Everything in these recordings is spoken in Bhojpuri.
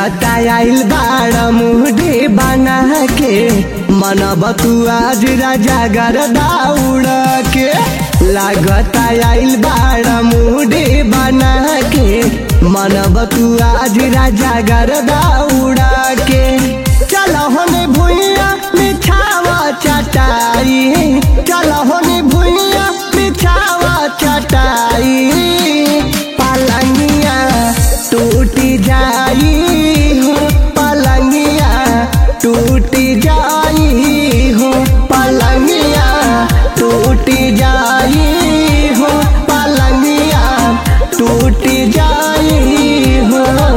लागता आइल बाड़ मुहडे बना के मनब तू आज राजा गरदा उड़ के लागता आइल बाड़ मुहडे बना के मनब तू आज राजा गरदा उड़ के चल होने भुइया बिछावा चटाई चल होने भुइया बिछावा चटाई पलंगिया टूट जाई हो पलंगिया टूट जाई हो पलंगिया टूट जाई हो पलंगिया टूट जाई हो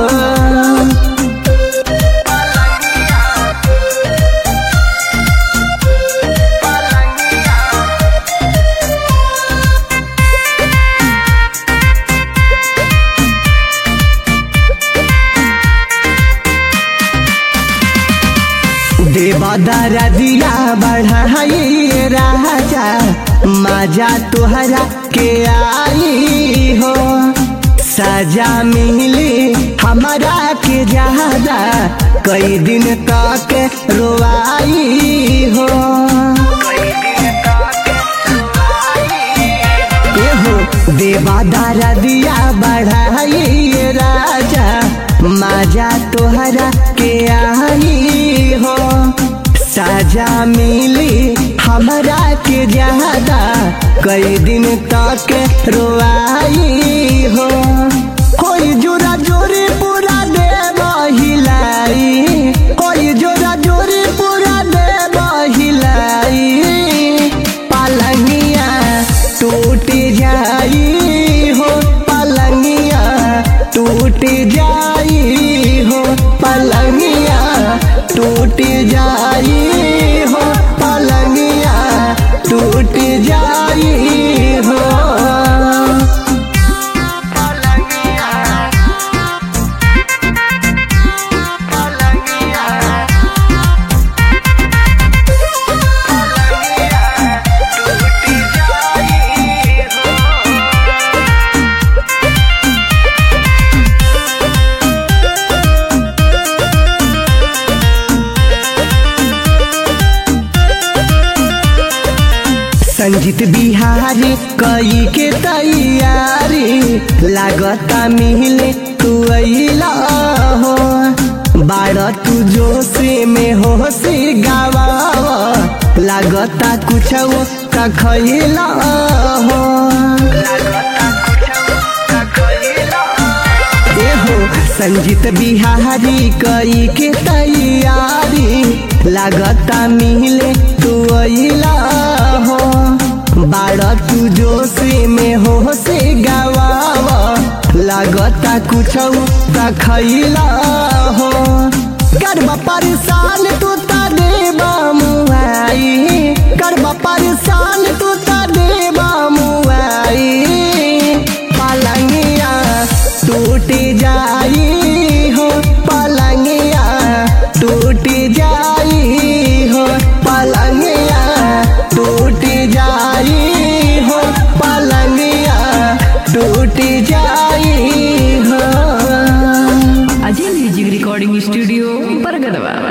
देवदारा दिया बढ़ाई राजा मजा तुहरा के आई हो सजा मिली हमारा के ज्यादा कई दिन तक रोवाई हो एहो देवादारा दिया बढ़ाई राजा मजा तोहरा के आई हो साजा मिली हमरा के ज्यादा कई दिन तक रोआई हो कोई जोरा जोरी पूरा दे हिलाई कोई जोरा जोरी पूरा दे हिलाई पलंगिया टूट जाई हो पलंगिया टूट जाई हो पलंगिया टूट जाई हो पलंगिया टूट जाई हो संजीत बिहारी कई के तैयारी लागता मिले तू अइला हो बाड़ तू जोशी में होशी गावा लागता कुछ का खइला हो एहो संजीत बिहारी कई के तैयारी लागता मिले तू अइला हो बाड़ तू जोशी में हो से गवावा लागता कुछ का खइला हो करबा परेशान तू ता देबा मुआई करबा परेशान तू ता देबा मुआई पलंगिया टूट जाई हो पलंगिया टूट जाई हो पलंगिया टूट जाई हो पलंगिया टूट जाई हो अजय म्यूजिक रिकॉर्डिंग स्टूडियो बरगदवा